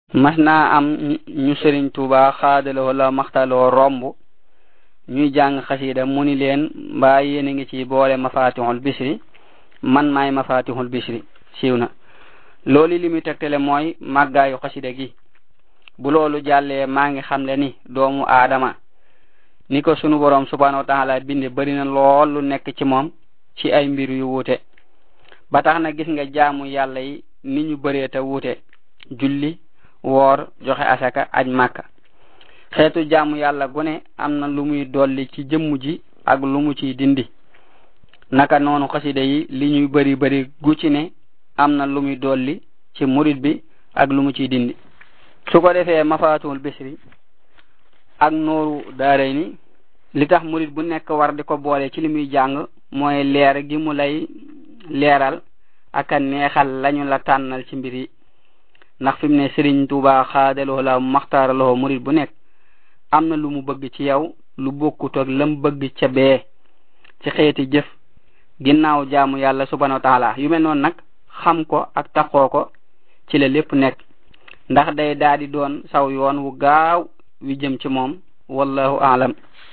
mas naa am ñu sëriñ tuuba xaadaloo la maxtaloo romb ñuy jàng xasida mu ni leen mbaa yéen a ngi ci boole mafatihul bisri man maay mafatihul bisri siiw na loolu li muy tegtale mooy màggaayu xasida gi bu loolu jàllee maa ngi xamle ni doomu aadama ni ko sunu borom subhanahu wa taala binde bari na lool lu nekk ci moom ci ay mbir yu wuute ba tax na gis nga jaamu yàlla yi ni ñu bëree te wuute julli woor joxe asaka aj màkka xeetu jaamu yàlla gune am na lu muy dolli ci jëmm ji ak lu mu ciy dindi naka noonu xasida yi li ñuy bari bari gu ci ne am na lu muy dolli ci murid bi ak lu mu ciy dindi su ko defee mafatul bisri ak nooru daaray ni li tax murid bu nekk war di ko boole ci li muy jàng mooy leer gi mu lay leeral ak a neexal lañu la tànnal ci mbir yi ndax fi mu ne Sëriñ Tuuba xaadaloo la maxtaaraloo murid bu nekk am na lu mu bëgg ci yow lu bokkut ak lam bëgg ca bee ci xeeti jëf ginnaaw jaamu yàlla subhanahu wa taala yu mel noonu nag xam ko ak taxoo ko ci la lépp nekk ndax day daal di doon saw yoon wu gaaw wi jëm ci moom wallahu aalam